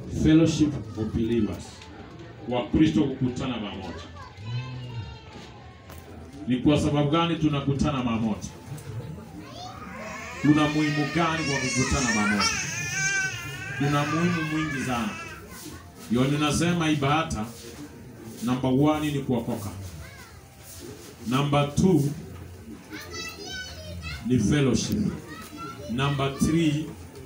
fellowship of believers, Wakristo kukutana pamoja. Ni kwa sababu gani tunakutana pamoja? Kuna muhimu gani kwa kukutana pamoja? Kuna muhimu mwingi sana. Ndio ninasema ibada number one ni kuokoka. Number two ni fellowship. Number three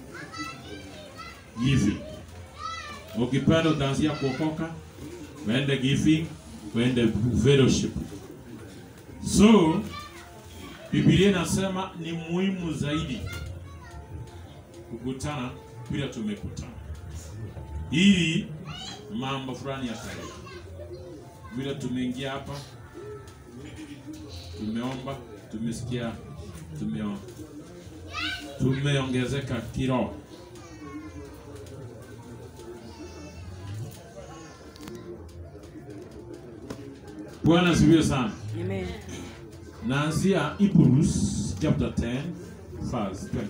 giving. Ukipenda utaanzia kuokoka, uende giving, uende fellowship. So Biblia inasema ni muhimu zaidi kukutana bila tumekutana, ili mambo fulani yataleta. Vile tumeingia hapa, tumeomba, tumesikia, tumeomba, tumeongezeka kiroho. Bwana asifiwe sana. Amen. Naanzia Hebrews chapter 10 verse 25.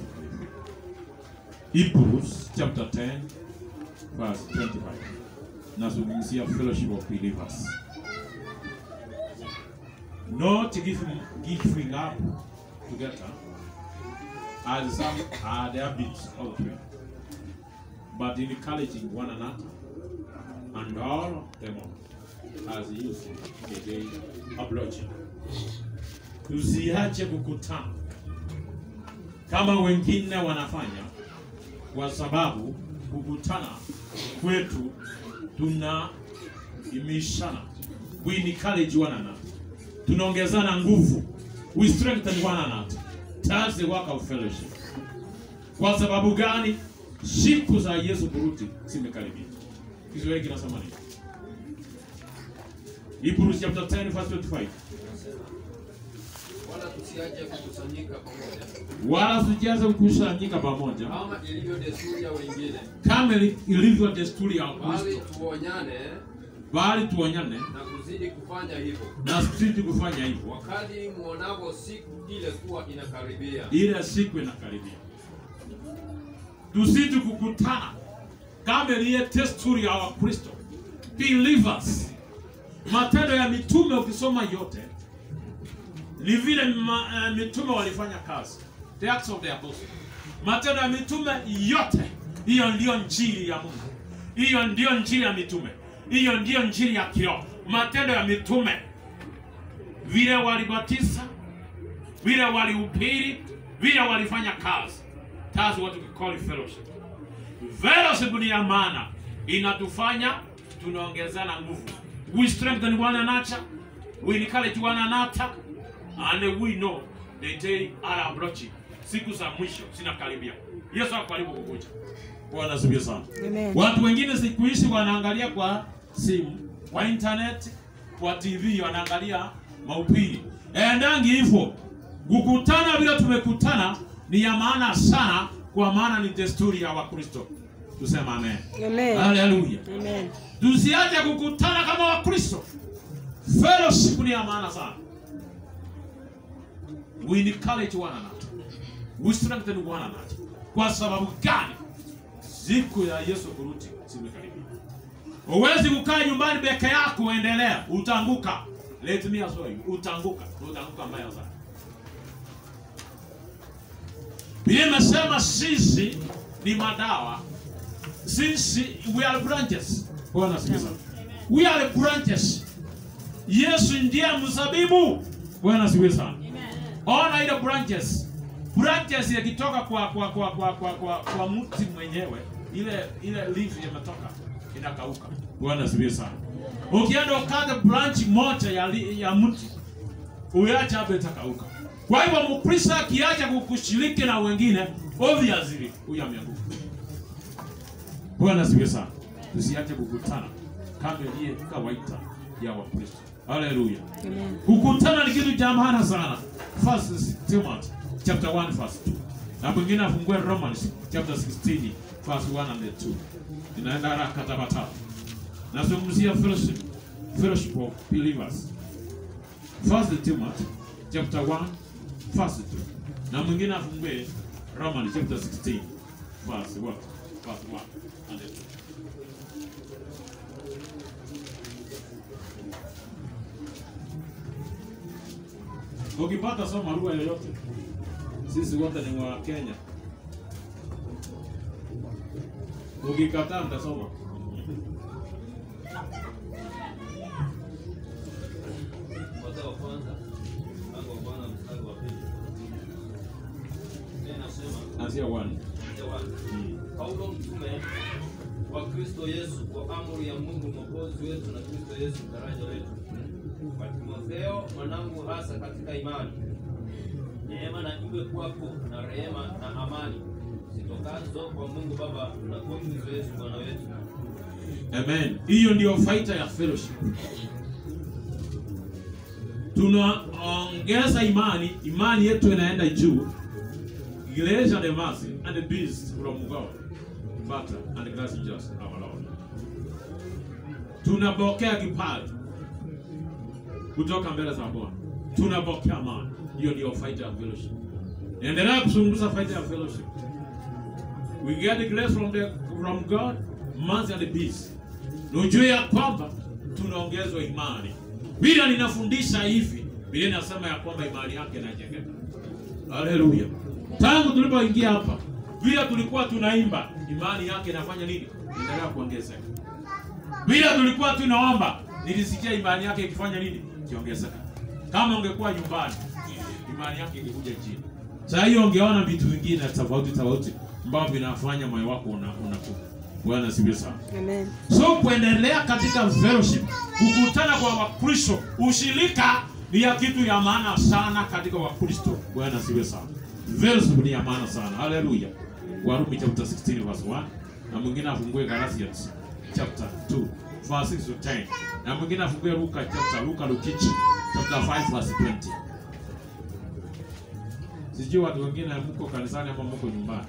Hebrews chapter 10 verse 25. Nazungumzia fellowship of believers. Not giving, giving up together as some are the habits of doing, but encouraging one another and all the more as useful the day approaching. Tusiache kukutana kama wengine wanafanya, kwa sababu kukutana kwetu tuna imishana, we encourage one another, tunaongezana nguvu, we strengthen one another. That's the work of fellowship. Kwa sababu gani? Siku za Yesu kurudi zimekaribia. Kiswahili kinasema nini? Hebrews chapter 10 verse 25. wala tusiache kukusanyika pamoja wala sijaza kukusanyika pamoja kama ilivyo desturi ya wengine, kama ili- ilivyo desturi ya bali Kristo, tuonyane bali tuonyane na kuzidi kufanya hivyo, na sisi kufanya hivyo, wakati muonavyo siku ile kuwa inakaribia. ile siku inakaribia. Tusiti kukutana kama ile desturi ya Wakristo believers. Matendo ya mitume ukisoma yote ni vile ma, uh, mitume walifanya kazi, the acts of the apostles. Matendo ya mitume yote, hiyo ndiyo njiri ya Mungu, hiyo ndiyo njiri ya mitume, hiyo ndiyo njiri ya kiroho. Matendo ya mitume, vile walibatiza, vile walihubiri, vile walifanya kazi. That's what we call fellowship. Fellowship ni ya maana, inatufanya tunaongezana nguvu. We strengthen one another, we encourage one another, and we know the day are approaching. Siku za mwisho zinakaribia. Yesu ako karibu kukuja. Bwana asifiwe sana. Amen. Watu wengine siku hizi wanaangalia kwa simu, kwa internet, kwa TV wanaangalia mahubiri. Endangi hivyo. Kukutana bila tumekutana ni ya maana sana kwa maana ni desturi ya Wakristo. Tusema amen. Amen. Haleluya. Amen. Tusiache kukutana kama Wakristo. Fellowship ni ya maana sana. We encourage one another. We strengthen one another. Kwa sababu gani? Siku ya Yesu kurudi zimekaribia. Huwezi kukaa nyumbani peke yako uendelea, utaanguka. Let me assure you, utaanguka, utaanguka mbaya sana. Biblia imesema sisi ni madawa. Sisi we are branches. Bwana asifiwe sana. We are branches. Yesu ndiye mzabibu. Bwana asifiwe sana. Ona ile branches. Branches ikitoka kwa kwa kwa kwa kwa kwa, kwa mti mwenyewe, ile ile leaf imetoka inakauka. Bwana asifiwe sana. Ukienda ukate branch moja ya, li- ya mti uacha hapo itakauka. Kwa hivyo Mkristo akiacha kukushiriki na wengine, obviously huyu ameanguka. Bwana asifiwe sana. Tusiache kukutana kama ile kawaida ya Wakristo. Haleluya. Amen. Kukutana ni kitu cha maana sana. First Timothy chapter 1 verse 2. Na mwingine afungue Romans chapter 16 verse 1 and 2. Inaenda haraka tabata. Nazungumzia fellowship, fellowship of believers. First Timothy chapter 1 verse 2. Na mwingine afungue Romans chapter 16 verse what? verse 1 and 2. Ukipata soma lugha yoyote, sisi wote ni wa Kenya. Ukikataa nitasoma. Waraka wa kwanza mlango wa kwanza mstari wa pili. Biblia inasema Anzia 1. Yohana, Paulo mtume wa Kristo Yesu kwa amri ya Mungu mwokozi wetu na Kristo Yesu daraja letu. Kwa Timotheo mwanangu, hasa katika imani, neema na iwe kwako na rehema na amani zitokazo kwa Mungu Baba na kwa Kristo Yesu Bwana wetu. Amen. Hiyo ndio faida ya fellowship. Tunaongeza imani, imani yetu inaenda juu. Grace and mercy and the peace from God, Father and grace just our Lord. Tunapokea kipaji kutoka mbele za Bwana. Tunapokea amani. Hiyo ndio faida ya fellowship. Endelea kuzungumza faida ya fellowship. We get grace from the from God, mercy and peace. Na ujue ya kwamba tunaongezwa imani. Bila ninafundisha hivi, Biblia inasema ya kwamba imani yake inajengeka. Haleluya. Tangu tulipoingia hapa, bila tulikuwa tunaimba, imani yake inafanya nini? Inaendelea kuongezeka. Bila tulikuwa tunaomba, nilisikia imani yake ikifanya nini? Ikiongezeka. Kama ungekuwa nyumbani, imani yake ingekuja chini. Sasa hiyo ungeona vitu vingine tofauti tofauti ambavyo vinafanya moyo wako una unakuwa. Bwana sifiwe sana. Amen. So kuendelea katika fellowship, kukutana kwa Wakristo, ushirika ni ya kitu ya maana sana katika Wakristo. Bwana siwe sana. Fellowship ni ya maana sana. Haleluya. Warumi chapter 16 verse 1 na mwingine afungue Galatians chapter 2 verse 6 to 10 na mwingine afungue Luka chapter Luka Lukichi chapter 5 verse 20. Sijui watu wengine mko kanisani ama mko nyumbani.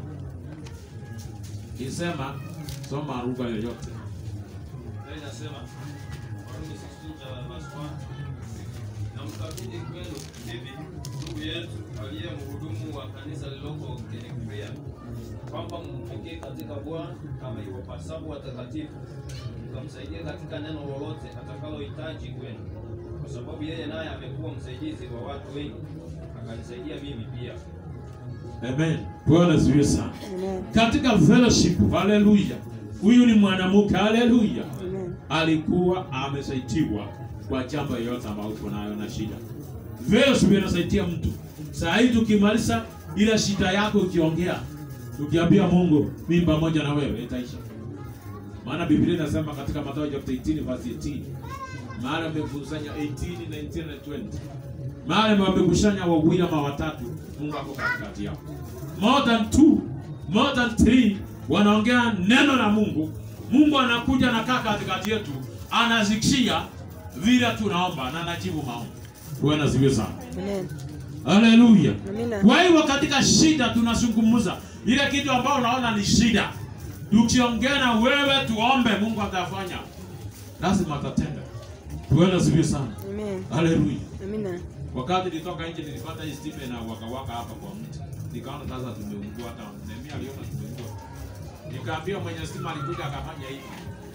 Isema soma lugha yoyote. Biblia inasema Warumi 16 verse 1 na mkabidhi kwenu bibi ndugu yetu aliye mhudumu wa kanisa lililoko Kenikria, kwamba mpokee katika Bwana kama iwapasavyo watakatifu, mkamsaidia katika neno lolote atakalohitaji kwenu, kwa sababu yeye naye amekuwa msaidizi wa watu wengi, akanisaidia mimi pia. Amen. Bwana asifiwe sana. Amen. Katika fellowship, haleluya. Huyu ni mwanamke, haleluya. Amen. Alikuwa amesaidiwa kwa jambo yoyote ambayo uko nayo na shida. Fellowship inasaidia mtu. Saa hii tukimaliza ile shida yako ukiongea, ukiambia Mungu, mimi pamoja na wewe itaisha. Maana Biblia inasema katika Mathayo chapter 18 verse 18, mahali amekusanya 18, 19 na 20. Mahali wamekusanya wawili ama watatu, Mungu ako katikati yao. More than two, more than three wanaongea neno la Mungu. Mungu anakuja na kaa katikati yetu, anazikishia vile tunaomba na anajibu maombi. Bwana asifiwe sana. Amen. Haleluya. Amina. Kwa hivyo katika shida tunazungumza ile kitu ambayo unaona ni shida, tukiongea na wewe tuombe, Mungu atafanya, lazima atatenda. Bwana asifiwe sana. Amen. Haleluya. Amina. Wakati nilitoka nje nilipata hii stipe na wakawaka hapa kwa mti, nikaona sasa tumeungua, hata Nehemia aliona tumeungua. Nikaambia mwenye stima alikuja akafanya hivi,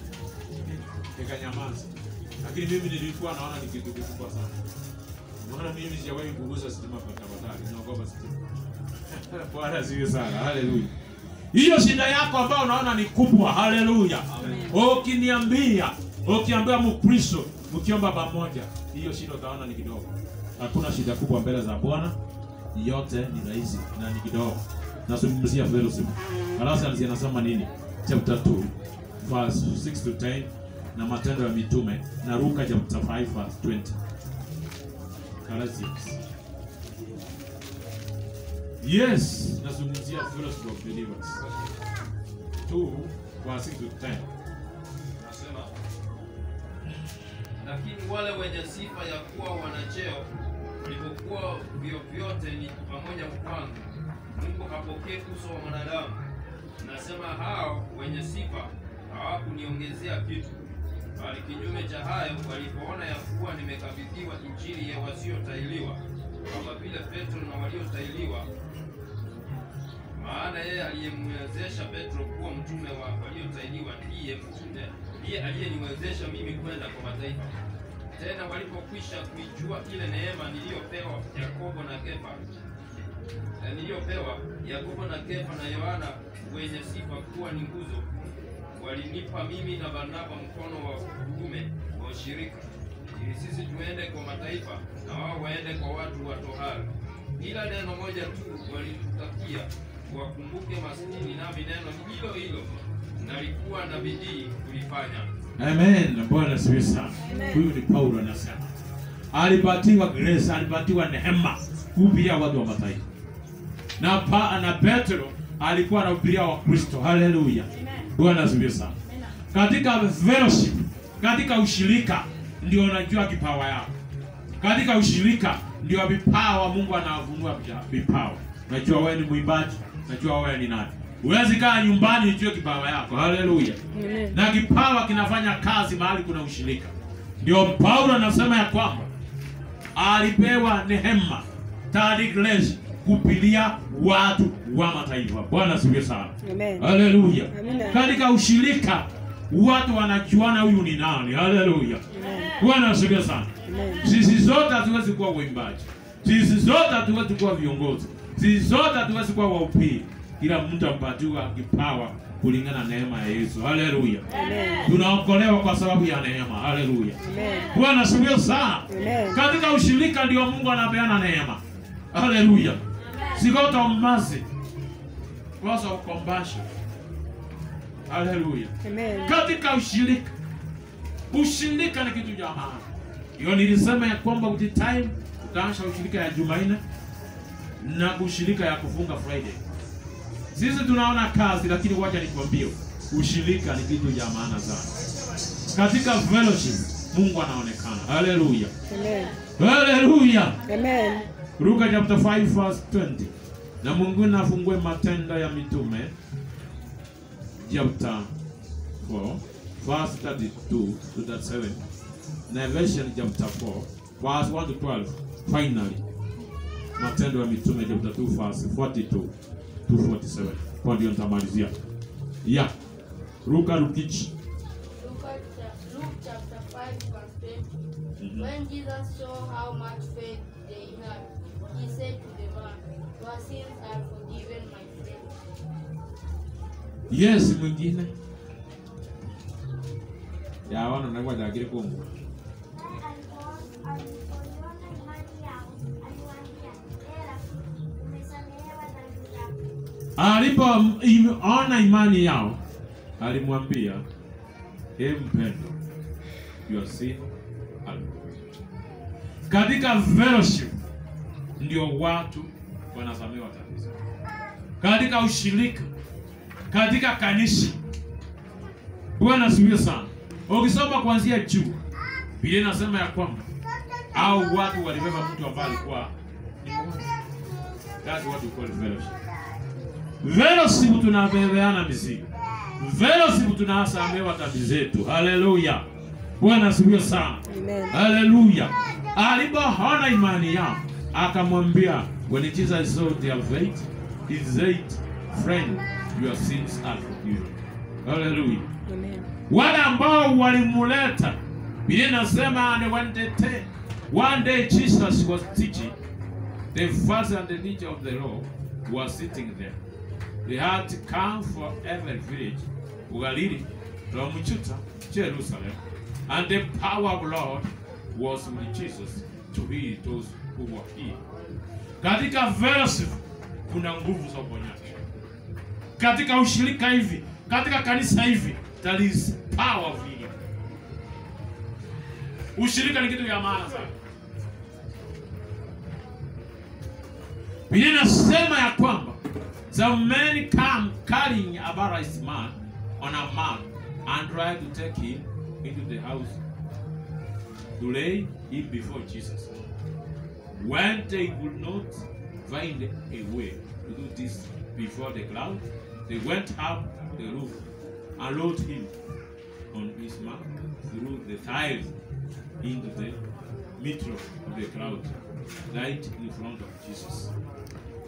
nikanyamaza, lakini mimi nilikuwa naona ni kitu kikubwa sana. Maana mimi sijawahi kugusa stima kwa tafadhali, naogopa stima. Bwana asifiwe sana. Haleluya. Hiyo shida yako ambayo unaona ni kubwa, haleluya. Ukiniambia, ukiambia Mkristo, mkiomba pamoja, hiyo shida utaona ni kidogo. Hakuna shida kubwa mbele za Bwana, yote ni rahisi na ni kidogo. Nazungumzia fellowship. Galatians anasema nini? Chapter 2 verse 6 to 10 na Matendo ya Mitume na Luka chapter 5 verse 20. Galatians. Yes, nazungumzia fellowship of believers. 2 verse 6 to 10. Nasema, lakini wale wenye sifa ya kuwa wanacheo walipokuwa vyovyote ni pamoja kwangu, Mungu hapokee uso wa mwanadamu. Nasema hao wenye sifa hawakuniongezea kitu, bali kinyume cha hayo, walipoona ya kuwa nimekabidhiwa injili ya wasiotahiriwa, kama vile Petro na waliotahiriwa, maana yeye aliyemwezesha Petro kuwa mtume wa waliotahiriwa ndiye mtume ndiye aliyeniwezesha mimi kwenda kwa mataifa. Tena walipokwisha kuijua ile neema niliyopewa Yakobo na Kefa eh, niliyopewa Yakobo na Kefa na Yohana wenye sifa kuwa ni nguzo, walinipa mimi na Barnaba mkono wa kuume wa ushirika, ili sisi tuende kwa mataifa na wao waende kwa watu wa tohara. Ila neno moja tu walitutakia, wakumbuke maskini, nami neno hilo hilo nalikuwa na bidii kulifanya. Amen. Bwana asifiwe sana. Huyu ni Paulo anasema. Alipatiwa grace, alipatiwa neema kuhubiria watu wa mataifa. Na pa, na Petro alikuwa anahubiria wa Kristo. Haleluya. Bwana asifiwe sana. Katika fellowship, katika ushirika ndio unajua kipawa yako. Katika ushirika ndio vipawa Mungu anafunua vipawa. Najua wewe ni mwimbaji, najua wewe ni nani. Huwezi kaa nyumbani ujue kipawa yako. Haleluya Amen. na kipawa kinafanya kazi mahali kuna ushirika. Ndio Paulo anasema ya kwamba alipewa neema third grace kupilia watu wa mataifa. Bwana asifiwe sana. Amen. Haleluya. Amina. Katika ushirika watu wanajuana huyu ni nani. Haleluya. Bwana asifiwe sana. Amen. Sisi zote hatuwezi kuwa waimbaji, sisi zote hatuwezi kuwa viongozi, sisi zote hatuwezi kuwa wahubiri. Kila mtu ampatiwa kipawa kulingana na neema ya Yesu. Haleluya. Amen. Tunaokolewa kwa sababu ya neema. Haleluya. Amen. Bwana asifiwe sana. Amen. Katika ushirika ndio Mungu anapeana neema. Haleluya. Sikota mercy. Because of compassion. Haleluya. Amen. Katika ushirika. Ushirika ni kitu cha maana. Hiyo nilisema ya kwamba with time utaanza ushirika ya Jumanne na ushirika ya kufunga Friday. Sisi tunaona kazi, lakini wacha nikwambie, ushirika ni kitu cha maana sana. Katika fellowship Mungu anaonekana. Haleluya. Amen. Haleluya. Amen. Luka chapter 5 verse 20. Na Mungu nafungue matendo ya mitume chapter 4 verse 32 to 37. Na Revelation chapter 4 verse 1 to 12. Finally. Matendo ya mitume chapter 2 verse 42 to 47. Kwa ndio nitamalizia. Yeah. Luka Lukichi. Luke, cha- Luke chapter 5, verse 20. Mhm. When Jesus saw how much faith they had, he said to the man, Your sins are forgiven, my friend. Yes, mwingine. Ya wana na kwa dakika kongo. alipoiona imani yao aliwaambia hela umesamehewa dhambi zako Alipoona imani yao, alimwambia e mpendo, your sin are forgiven." Katika fellowship ndio watu wanasamehewa dhambi zao. Katika ushirika, katika kanisa. Bwana asifiwe sana. Ukisoma kuanzia juu, Biblia inasema ya kwamba au watu walibeba mtu ambaye alikuwa ni mgonjwa. That's what we call fellowship. Fellowship tunabebeana mizigo. Fellowship tunasamehewa dhambi zetu. Haleluya. Bwana asifiwe sana. Amen. Haleluya. Alipoona imani yao, akamwambia when Jesus saw their faith, he said, friend, your sins are forgiven. Haleluya. Amen. Wale ambao walimuleta, Biblia inasema and when they ta- one day Jesus was teaching, the first and the teacher of the law was sitting there. They had to come from every village, Galilee, from Judah, Jerusalem, and the power of Lord was with Jesus to heal those who were healed. Katika fellowship kuna nguvu za uponyaji. Katika ushirika hivi, katika kanisa hivi, there is power of healing. Ushirika ni kitu ya maana sana. Biblia inasema ya kwamba some men come carrying a paralyzed man on a mat and try to take him into the house to lay him before Jesus. When they could not find a way to do this before the crowd, they went up the roof and lowered him on his mat through the thighs into the middle of the crowd, right in front of Jesus.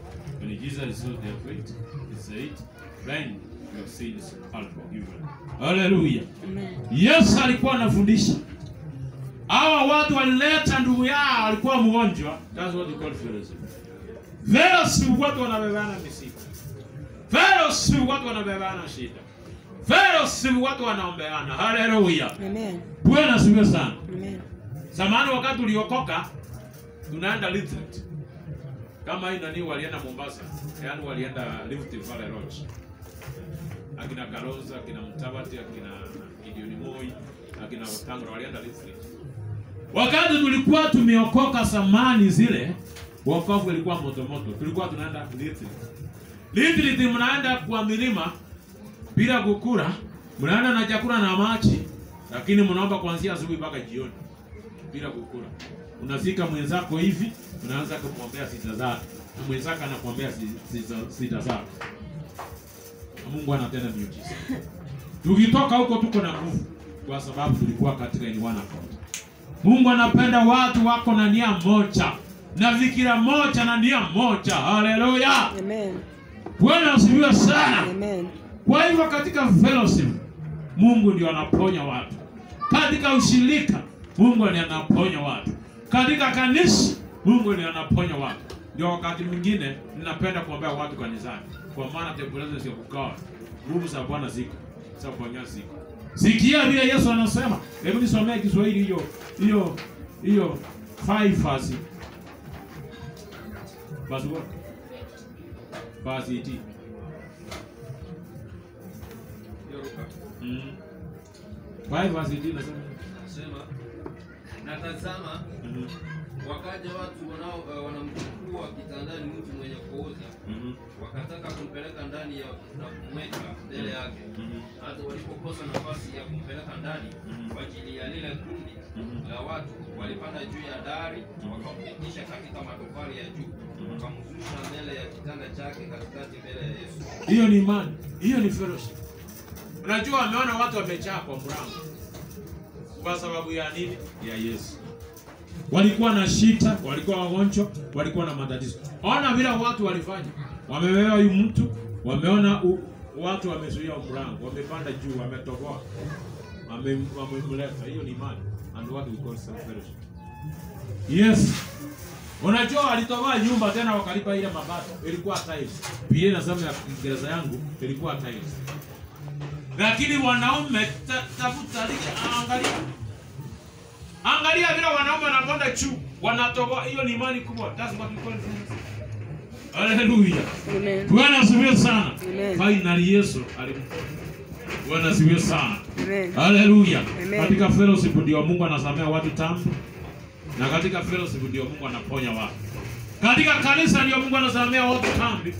When Jesus saw their faith, he said, Friend, your sins are forgiven. Hallelujah. Amen. Yesu alikuwa anafundisha. Hawa watu walileta ndugu yao alikuwa mgonjwa. That's what we call fellowship. Fellowship watu wanabebana mizigo. Fellowship watu wanabebana shida. Fellowship watu wanaombeana. Hallelujah. Amen. Bwana asifiwe sana. Amen. Zamani wakati uliokoka tunaenda retreat. Kama hii nani walienda Mombasa, yaani walienda Rift Valley Lodge. Akina Kalonzo, akina Mtabati, akina Gideon Moi, akina Wetangula walienda retreat. Wakati tulikuwa tumeokoka zamani zile, wokovu ilikuwa moto moto. Tulikuwa tunaenda retreat. Retreat mnaenda kwa milima bila kukula, mnaenda na chakula na maji, lakini mnaomba kuanzia asubuhi mpaka jioni bila kukula. Unafika mwenzako hivi, unaanza kumwombea sita zake, na mwenzako anakuombea si- sita- sita zako. Na Mungu anatenda miujiza. Tukitoka huko tuko na nguvu, kwa sababu tulikuwa katika in one accord. Mungu anapenda watu wako na nia moja na fikira moja na nia moja. Haleluya! Amen. Bwana asifiwe sana. Amen. Kwa hivyo katika fellowship Mungu ndio anaponya watu. Katika ushirika Mungu ndiye anaponya watu. Katika kanisa Mungu ndiye anaponya watu. Ndio wakati mwingine ninapenda kuombea watu kanisani, kwa maana tembelezo sio kukaa. Nguvu za Bwana ziko, za kuponya ziko. Sikia vile Yesu anasema. Hebu nisomee Kiswahili hiyo hiyo hiyo 5 verse. Verse what? Verse 18. Hiyo Luka. Mm. 5 verse 18 nasema. Anasema, na tazama Mhm. wakaja watu wanao uh, wanamchukua kitandani mtu mwenye kuoza Mhm. wakataka kumpeleka ndani ya na kumweka mbele yake Mhm. hata walipokosa nafasi ya kumpeleka ndani Mhm. kwa ajili ya lile kundi Mhm. la watu walipanda juu ya dari wakampitisha katika matofali ya juu wakamzusha mbele ya kitanda chake katikati mbele ya Yesu Hiyo ni imani, hiyo ni fellowship. Unajua, wameona watu wamejaa kwa mlango kwa sababu ya nini? Ya Yesu. Walikuwa na shida, walikuwa wagonjwa, walikuwa na matatizo. Ona vile watu walifanya, wamebeba huyu mtu, wameona u, watu wamezuia mlango, wamepanda juu, wametoboa, wame- wamemleta. Hiyo ni imani, and what we call self fellowship. Yes. Unajua walitoboa nyumba tena wakalipa ile mabato. Ilikuwa tiles. Biblia inasema ya Kiingereza yangu ilikuwa tiles. Lakini wanaume ta- tafuta lile angalia. Angalia vile wanaume wanapanda juu, wanatoboa. Hiyo ni imani kubwa. That's what we call fellowship. Hallelujah. Amen. Bwana asifiwe sana. Amen. Finally Yesu alim Bwana asifiwe sana. Amen. Haleluya. Amen. Katika fellowship ndio Mungu anasamea watu dhambi. Na katika fellowship ndio Mungu anaponya watu. Katika kanisa ndio Mungu anasamea watu dhambi.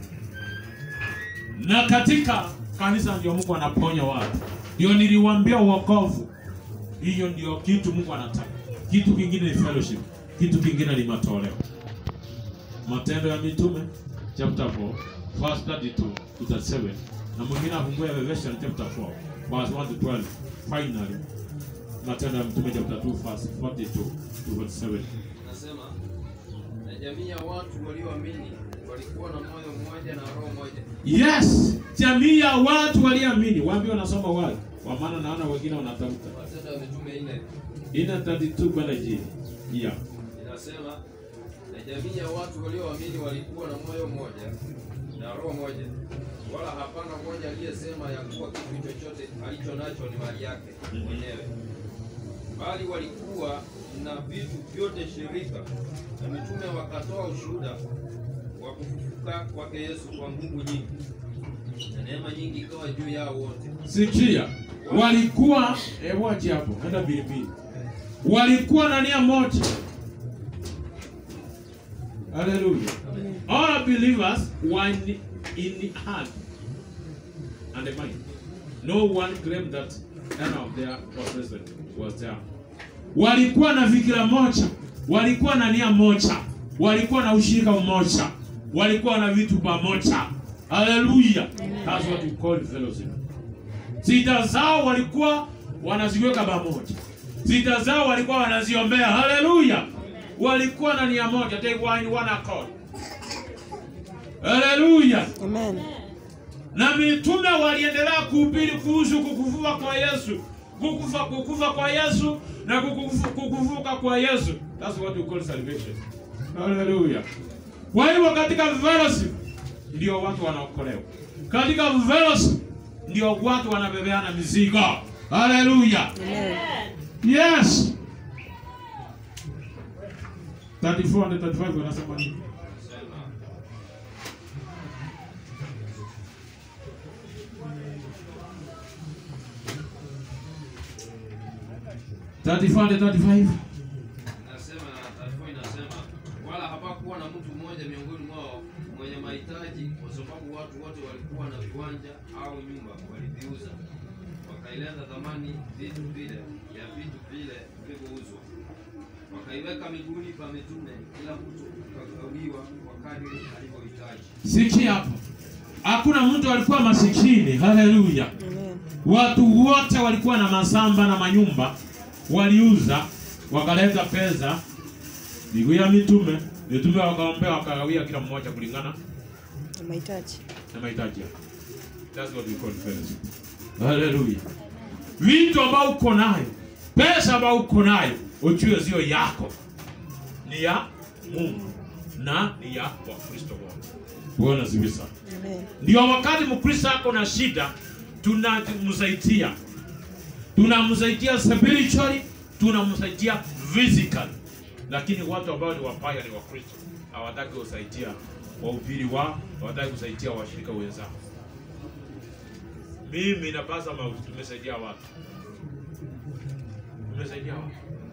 Na katika kanisa ndio Mungu anaponya watu. Ndio niliwaambia wokovu. Hiyo ndio kitu Mungu anataka. Kitu kingine ni fellowship. Kitu kingine ni matoleo. Matendo ya Mitume chapter 4 verse 32 to 37 na mwingine afungue Revelation chapter 4 verse 1 to 12 finally Matendo ya Mitume chapter 2 verse 42 to 47 Nasema na jamii ya watu walioamini walikuwa na moyo mmoja na roho moja. Yes, jamii ya watu walioamini. Waambie wanasoma wale. Kwa maana naona wengine wanatafuta. Matendo ya Mitume nne Ina 32 kwenda chini. Yeah. inasema na jamii ya watu walioamini walikuwa na moyo mmoja na roho moja, wala hapana mmoja aliyesema ya kuwa kitu chochote alicho nacho ni mali yake mwenyewe, bali walikuwa na vitu vyote shirika. Na mitume wakatoa ushuhuda wa kufufuka kwake Yesu kwa nguvu nyingi, na neema nyingi ikawa juu yao wote. Sikia, walikuwa eh, waje hapo, enda bilibili. Walikuwa na nia moja. Hallelujah. All believers were in, in the heart and the mind. No one claimed that none of their possession was there. Walikuwa na fikira moja, walikuwa na nia moja, walikuwa na ushirika mmoja, walikuwa na vitu pamoja. Hallelujah. That's what we call fellowship. Sita zao walikuwa wanaziweka pamoja, sita zao walikuwa wanaziombea. Haleluya! Walikuwa na nia moja, they were in one accord. Haleluya! Amen. Na mitume waliendelea kuhubiri kuhusu kukufuka kwa Yesu, kukufa kukufa kwa Yesu na kukufu- kukufuka kwa Yesu. That's what we call salvation. Haleluya! Kwa hivyo katika fellowship ndio watu wanaokolewa, katika fellowship ndio watu wanabebeana mizigo. Haleluya! Yes. 34 and 35 wanasema nini? Sema, 34 and 35. Nasema na taarifa inasema wala hapakuwa na mtu mmoja miongoni mwao mwenye mahitaji, kwa sababu watu wote walikuwa na viwanja au nyumba waliviuza, wakaileta thamani vitu vile ya vitu vile vilivyouzwa, wakaiweka miguuni pa mitume, kila mtu akagawiwa kwa kadiri alivyohitaji. Sikia hapo. Hakuna mtu alikuwa masikini. Haleluya. Amen. Watu wote walikuwa na mashamba na manyumba, waliuza, wakaleta pesa miguu ya mitume, mitume wakaombea, wakagawia kila mmoja kulingana Na mahitaji. na mahitaji yake. That's what we call fellowship. Haleluya. Vitu ambao uko nayo, pesa ambao uko nayo, ujue sio yako, ni ya Mungu na ni ya Wakristo wote. Bwana asifiwe sana. Amen. Ndio wakati Mkristo ako na shida, tunamsaidia, tunamsaidia spiritually, tunamsaidia physically. Lakini watu ambao ni wabaya ni Wakristo, hawataki kusaidia wahubiri wao, hawataki kusaidia washirika wenzao. Mimi na Pastor Mauti tumesaidia watu, tumesaidia watu,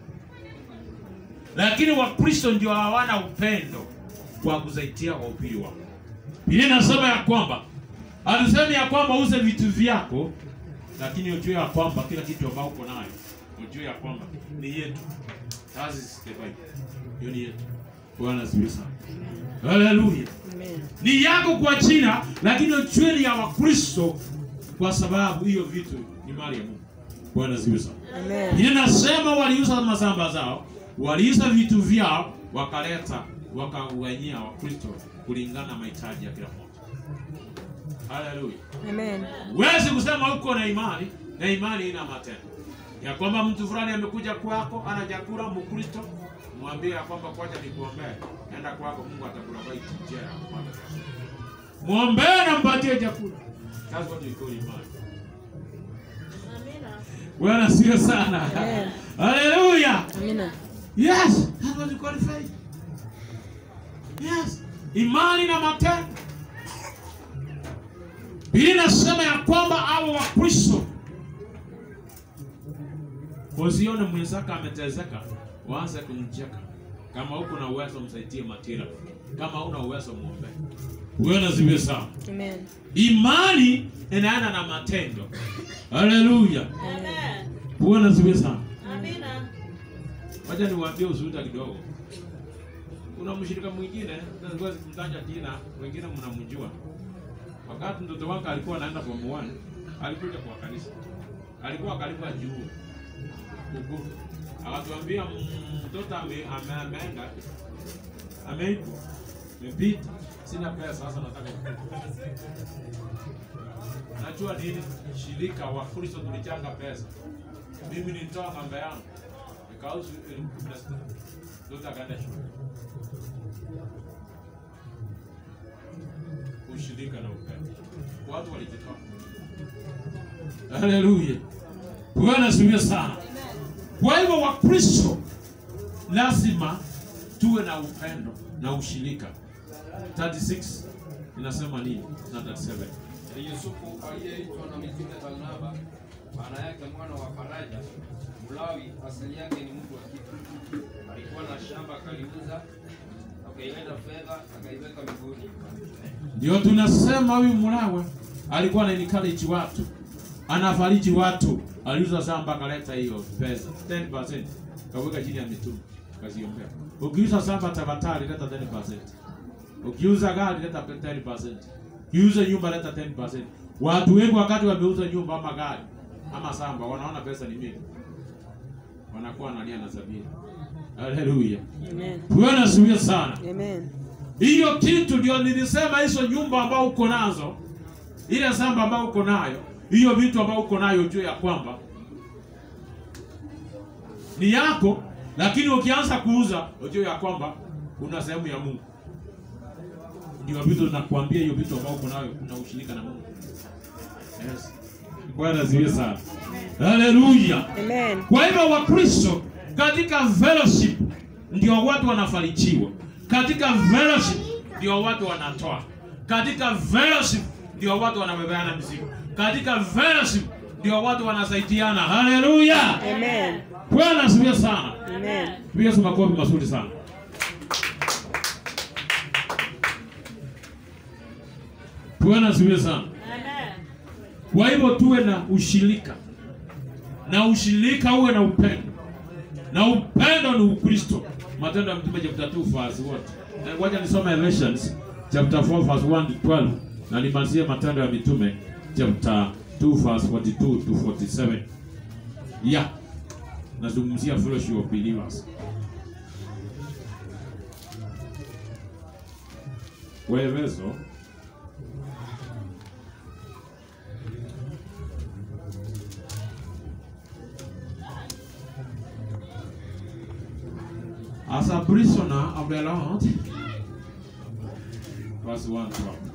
lakini Wakristo ndio hawana upendo kwa kusaidia wahubiri wao. Biblia inasema ya kwamba hatusemi ya kwamba uze vitu vyako, lakini ujue ya kwamba kila kitu ambao uko nayo ujue ya kwamba ni yetu. That is the Bible. Hiyo ni yetu. Bwana asifiwe sana. Haleluya. Amen. Ni yako kwa jina, lakini ujue ni ya Wakristo kwa sababu hiyo vitu ni mali ya Mungu. Bwana asifiwe sana. Amen. Biblia inasema waliuza mashamba zao, waliuza vitu vyao, wakaleta wakawanyia Wakristo kulingana na mahitaji ya kila mmoja. Haleluya. Amen. Huwezi kusema uko na imani na imani ina matendo, ya kwamba mtu fulani amekuja kwako ana chakula Mkristo, mwambie ya kwamba kwacha nikuombee, nenda kwako, Mungu atakubariki njia ya kupata chakula. Mwombee na mpatie chakula. That's what we call imani. Bwana sio sana. Amen. Haleluya. Amina. Yes, that's what we call faith. Yes, imani na matendo. Biblia inasema ya kwamba hao Wakristo usione mwenzako ametezeka, waanze kumcheka. Kama uko na uwezo, msaidie matira. Kama una uwezo, muombe. Bwana ziwe sawa. Amen. Imani inaenda na matendo. Haleluya. Bwana ziwe sawa. Wacha niwaambie ushuhuda kidogo. Kuna mshirika mwingine, siwezi kumtaja jina, wengine mnamjua. Wakati mtoto wake alikuwa anaenda form 1, alikuja kwa kanisa. Alikuwa kalipa juu. Huko. Akatuambia "Mm, mtoto ame, ame, ameenda ameitwa amepita, sina pesa sasa, nataka najua nini, shirika wa Kristo tulichanga pesa, mimi nilitoa ng'ombe yangu nikauza elfu kumi na sita mtoto akaenda shule. Ushirika na upendo, watu walijitoa. Haleluya, Bwana asifiwe sana. Kwa hivyo Wakristo lazima tuwe na upendo na ushirika. 36 inasema nini? Na 37 Na Yusufu aliyeitwa na mitume Barnaba, maana yake mwana wa faraja, Mlawi, asili yake ni mtu wa kitu. Alikuwa na shamba akaliuza, akaileta fedha akaiweka miguuni. ndio tunasema huyu Mlawe alikuwa ana encourage watu, anafariji watu, aliuza shamba akaleta hiyo pesa 10% kaweka chini ya mitume kaziombea. Ukiuza shamba tafadhali leta 10%. Ukiuza gari leta 10%. Ukiuza nyumba leta 10%. Watu wengi wakati wameuza nyumba ama gari ama shamba wanaona pesa ni mingi, wanakuwa wanalia na sabini. Haleluya, Amen. Bwana asifiwe sana. Amen. hiyo kitu ndio nilisema, hizo nyumba ambao uko nazo, ile shamba ambao uko nayo, hiyo vitu ambao uko nayo, ujue ya kwamba ni yako, lakini ukianza kuuza, ujue ya kwamba kuna sehemu ya Mungu. Ndio vitu nakwambia, hiyo vitu ambao uko nayo, kuna ushirika na Mungu. Yes. Bwana asifiwe sana. Haleluya. Amen. Kwa hivyo Wakristo katika fellowship ndio watu wanafarijiwa, katika fellowship ndio watu wanatoa, katika fellowship ndio watu wanabebeana mizigo, katika fellowship ndio watu wanasaidiana. Haleluya, Amen. Bwana asifiwe sana. Amen. Piga Yesu makofi mazuri sana. Bwana asifiwe sana. Kwa hivyo tuwe na ushirika, na ushirika uwe na upendo, na upendo ni Ukristo. Matendo ya Mtume chapter 2 verse what? Eh, Ngoja nisome Ephesians chapter 4 verse 1 to 12 na nimalizie Matendo ya Mitume chapter 2 verse 42 to 47. Yeah. Nazungumzia fellowship of believers. Waefeso As a prisoner of the Lord. Verse 1 to 12.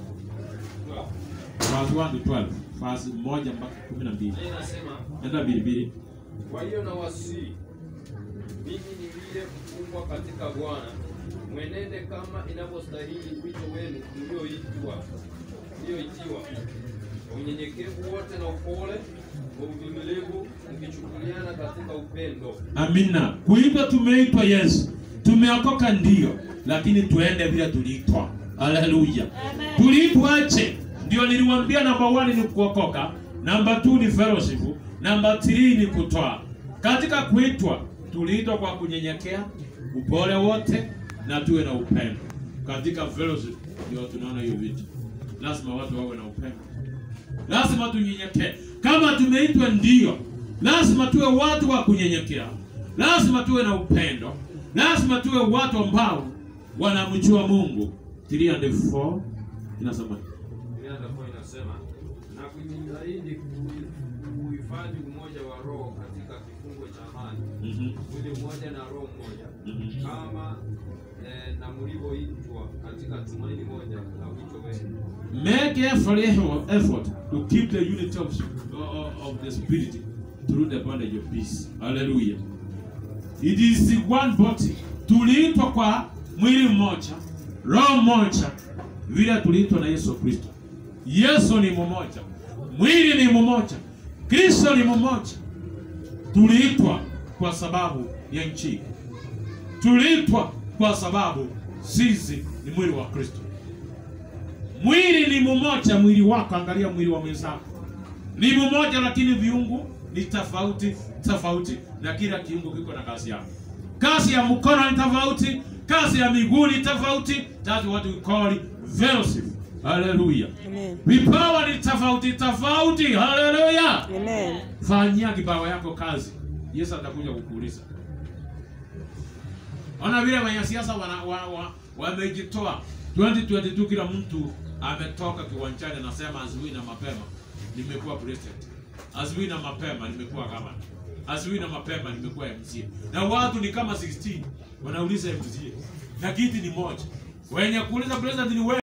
Verse 1 to 12. Verse 1 mpaka 12. Na inasema Enda bilibili. Kwa hiyo na wasii mimi niliye mfungwa katika Bwana, mwenende kama inavyostahili wito wenu mlioitwa mlioitiwa, kwa unyenyekevu wote na upole, kwa uvumilivu, mkichukuliana katika upendo, Amina. Kuitwa tumeitwa Yesu. Tumeokoka ndio, lakini tuende vile tuliitwa. Haleluya. Tuliitwaje? Ndio niliwaambia namba 1 ni kuokoka, namba 2 ni fellowship, namba 3 ni kutoa. Katika kuitwa tuliitwa kwa kunyenyekea, upole wote na tuwe na upendo. Katika fellowship ndio tunaona hiyo vitu. Lazima watu wawe na upendo. Lazima tunyenyekee. Kama tumeitwa ndio, lazima tuwe watu wa kunyenyekea, lazima tuwe na upendo, lazima tuwe watu ambao wanamjua Mungu. 3 and 4 inasema Inayokuwa inasema na kujitahidi ku- kuhifadhi umoja wa roho katika kifungo cha amani, mhm, mwili mmoja na roho mmoja, mhm. kama eh, na mlivyoitwa katika tumaini moja la wito wenu. Make every effort effort to keep the unity of, of the spirit through the bondage of peace. Hallelujah. It is the one body. Tuliitwa kwa mwili mmoja, roho mmoja, vile tuliitwa na Yesu Kristo. Yesu ni mmoja, mwili ni mmoja, Kristo ni mmoja. Tuliitwa kwa sababu ya nchi, tuliitwa kwa sababu sisi ni mwili wa Kristo. Mwili ni mmoja, mwili wako, angalia mwili wa mwenzako ni mmoja, lakini viungu ni tofauti tofauti, na kila kiungo kiko na kazi yake. Kazi ya mkono ni tofauti, kazi ya miguu ni tofauti. That's what we call it fellowship. Haleluya. Amen. Vipawa ni tofauti tofauti. Haleluya. Amen. Fanyia kipawa yako kazi, Yesu atakuja kukuuliza. Ona vile wanasiasa wana, wa, wa, wamejitoa 2022 kila mtu ametoka kiwanjani anasema asubuhi na mapema nimekuwa president, asubuhi na mapema nimekuwa gavana, asubuhi na mapema nimekuwa MCA, na watu ni kama 16 wanauliza MCA na kiti ni moja, wenye kuuliza president ni wewe.